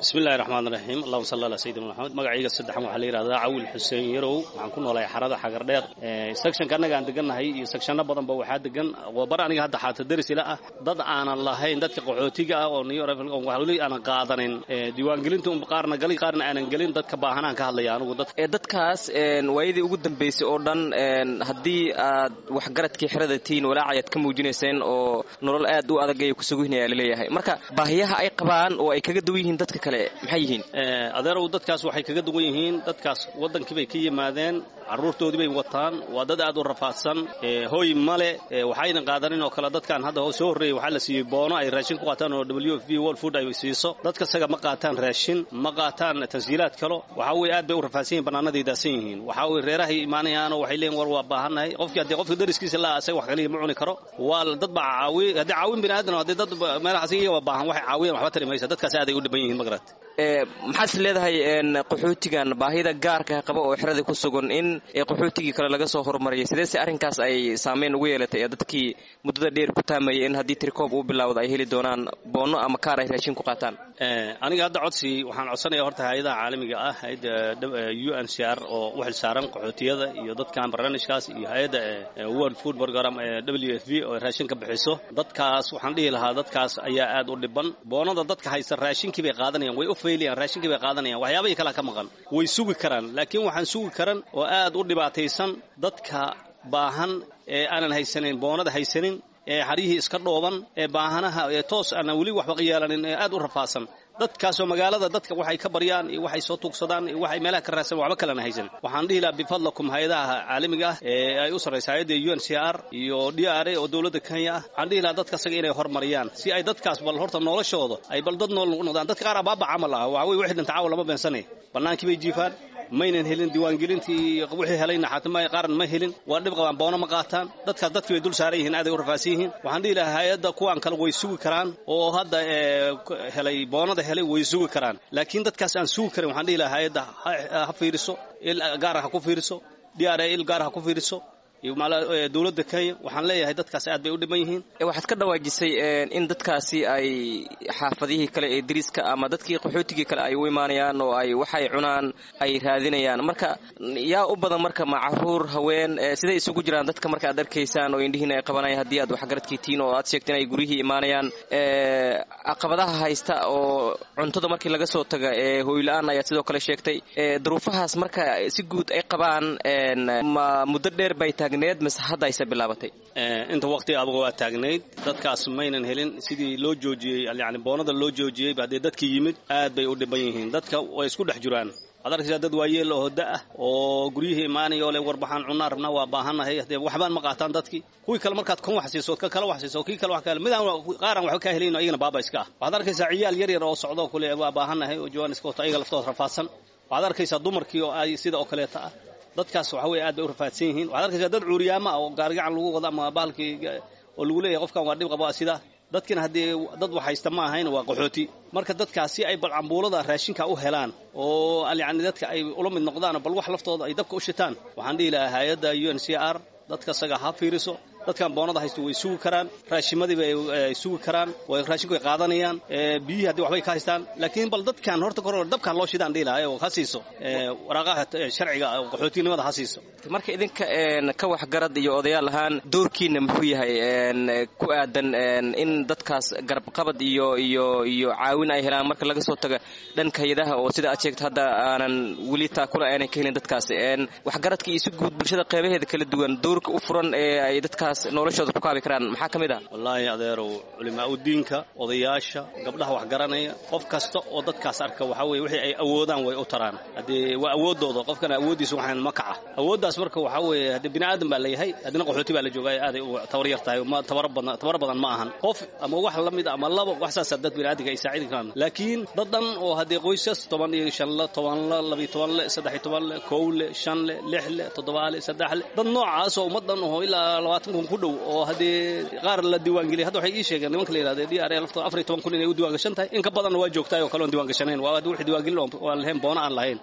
bismillahi raxmaan raxiim allahuma salli ala sayidina maxamed magacayga saddexan waxaa la yidhahdaa cawil xuseen yarow waxaan ku noolahay xarada xagardheer sectionka annaga aan degannahay iyo sectionno badanba waxaa degan bar aniga hadda xaata derisila ah dad aanan lahayn dadka qaxootiga ah oo wali aanan qaadanin diiwaangelinta un qaarna gali qaarna aanan gelin dadka baahanaan ka hadlaya anugu dad dadkaas waayadii ugu dambaysay oo dhan haddii aad waxgaradkii xerada tihiin walaacayaad ka muujinayseen oo nolol aad u adag ay kusuguhinaya laleeyahay marka baahiyaha ay qabaan oo ay kaga duwan yihiin dadka kale maxay yihiin adeerow dadkaas waxay kaga duwan yihiin dadkaas waddankii bay ka yimaadeen carruurtoodii bay wataan waa dad aad u rafaadsan hooy male waxayna qaadanin oo kale dadkan hadda soo horreeyey waxaa la siiyey boono ay raashin ku qaataan oo w f b world food ay siiso dadka isaga ma qaataan raashin ma qaataan tansiilaad kalo waxaa weye aad bay u rafaadsan yihin bannaanaday daasan yihiin waxaa weye reerahay imaanayaanoo waxay leeyihin war waa baahannahay qofkii haddii qofka dariskiisa laa asaga wax kaliya ma cuni karo waa dad baa caawi haddii caawin bini aadan haddii dad meelahaas iyaga waa baahan waxay caawiyaan waxba tari maysa dadkaas aaday u dhiban yihiin magarat maxaad leedahay qaxootigan baahida gaarka qaba oo xeradii ku sugan in qaxootigii kale laga soo horumariyay sideese arrinkaas ay saameyn ugu yeelatay dadkii muddada dheer ku taamayay in haddii tirikoob uu bilowda ay heli doonaan boonno ama kaar ay raashin ku qaataan aniga hadda codsi waxaan codsanaya horta hay-adaha caalamiga ah hay-adda u n c r oo u xil saaran qaxootiyada iyo dadkan barnaamijkaas iyo hay-adda world food program w f b oo raashin ka bixiso dadkaas waxaan dhihi lahaa dadkaas ayaa aad u dhiban boonada dadka haysta raashinkii bay qaadanayaan way u faylayaan raashinkii bay qaadanayaan waxyaabahii kalea ka maqan way sugi karaan laakiin waxaan sugi karan oo aad u dhibaataysan dadka baahan ee aanan haysanin boonada haysanin ee xaryihii iska dhooban ee baahanaha ee toos aanan weli waxba yeelanin ee aad u rafaadsan dadkaasoo magaalada dadka waxay ka baryaan iyo waxay soo tuugsadaan iyo waxay meelaha ka raadsan waxba kalena haysan waxaan dhihi lahaa bifadlakum hay-adaha caalamiga ah ee ay u sarraysa hay-adda u n c r iyo d r a oo dowladda kenya ah waxaan dhihi lahaa dadka asaga inay hormariyaan si ay dadkaas bal horta noloshooda ay bal dad nool ugu noqdaan dadka qaar abaaba camal ah waxa weye wixii dhinta caawa lama beensanay bannaankii bay jiifaan maynan helin diiwaangelintii wixii helayna xataa qaaran ma helin waa dhib qabaan boono ma qaataan dadkaas dadkii bay dul saaran yihiin aaday u rafaadsan yihiin waxaan dhihi lahaa hay-adda kuwan kale way sugi karaan oo hadda helay boonada helay way sugi karaan laakiin dadkaas aan sugi karin waxaan dhihi lahaa hay-adda ha fiiriso il gaara ha ku fiiriso d r a il gaara ha ku fiiriso dowladda kenya waxaan leeyahay dadkaas aad bay u dhiban yihiin waxaad ka dhawaajisay in dadkaasi ay xaafadihii kale ee dariiska ama dadkii qaxootigii kale ay u imaanayaan oo ay waxay cunaan ay raadinayaan marka yaa u badan marka ma caruur haween siday isugu jiraan dadka marka aad arkaysaan oo indhihiina ay qabanayaan haddii aad waxgaradkii tiin oo aad sheegteen ay guryihii imaanayaan caqabadaha haysta oo cuntada markii laga soo taga ee hooyla-aan ayaad sidoo kale sheegtay duruufahaas marka si guud ay qabaan ma muddo dheer bay taagneed mise hadda ayse bilaabatay inta waqti aduga waa taagnayd dadkaas maynan helin sidii loo joojiyey yani boonada loo joojiyey haddee dadkii yimid aad bay u dhiban yihiin dadka way isku dhex jiraan waxaad arkaysaa dad waayeel oo hoda ah oo guryihii imaanaya oo le warbaxaan cunaa rabnaa waa baahannahay hadee waxbaan ma qaataan dadkii kuwii kale markaad kan wax siiso ka kale wax siiso kii kale wax kale midaan qaaran waxba kaa helayno ayagana baaba iska ah waxaad arkaysaa ciyaal yar yar oo socdo kule waa baahannahay oo jawaan iska wato ayaga laftooda rafaadsan waxaad arkaysaa dumarkii oo ay sida oo kaleeta ah dadkaas waxa weye aad bay u rafaadsan yihiin waxaad arkaysaa dad cuuriyaama ah oo gaarigacan lagu wado ama bahalkii oo lagu leeyahay qofkan waa dhib qabo sida dadkina haddii dad wax haysta ma ahayn waa qaxooti marka dadkaas si ay bal cambuulada raashinka u helaan oo yani dadka ay ula mid noqdaan bal wax laftooda ay dabka u shitaan waxaan dhihi lahaa hay-adda u n c r dadka isaga ha fiiriso dadkan boonada haysto way sugi karaan raashimadii bay sugi karaan raashinku way qaadanayaan biyihii haddii waxbay ka haystaan laakiin bal dadkan horta kor dabkan loo shidaan dhihi lahaa oo ha siiso waraaqaha sharciga qaxootinimada ha siiso marka idinka ka waxgarad iyo odayaal ahaan doorkiina muxuu yahay ku aadan in dadkaas garabqabad iyo iyo iyo caawin ay helaan marka laga soo taga dhanka hay-adaha oo sida aad sheegto hadda aanan weli taakula aanay ka helin dadkaas waxgaradka iyo si guud bulshada qeybaheeda kala duwan doorka u furan ee ay dadkaas noloshooda ku kaabi karaan maxaa ka mid ah wallaahi adeerow culimaa udiinka odayaasha gabdhaha wax garanaya qof kasta oo dadkaas arka waxaa weye wixii ay awoodaan way u taraan haddee waa awooddooda qofkana awooddiisa waxaan ma kaca awooddaas marka waxaa weeye haddee bini aadan baa leeyahay haddina qaxooti baa la joogaa aaday u tabar yar tahay ma tabar badan tabar badan ma ahan qof ama wax la mid ama laba wax saasa dad bini aadamka ay saacidi karaan laakiin dad dhan oo haddee qoysas toban iyo shan le toban le labiyo toban le saddex iyo toban le kow le shan le lix le toddoba le saddex le dad noocaas oo ummaddan oo ilaa labaatan kun ku dhow oo haddii qaar la diiwaangeliyay hadda waxay ii sheegeen nimanka la yidhahda d r laftooda afar iyo toban kun inay u diiwaangashan tahay in ka badanna waa joogtaay oo kale oon diiwaangashanayn waa wixii diiwaangelin oo aan lahayn boona aan lahayn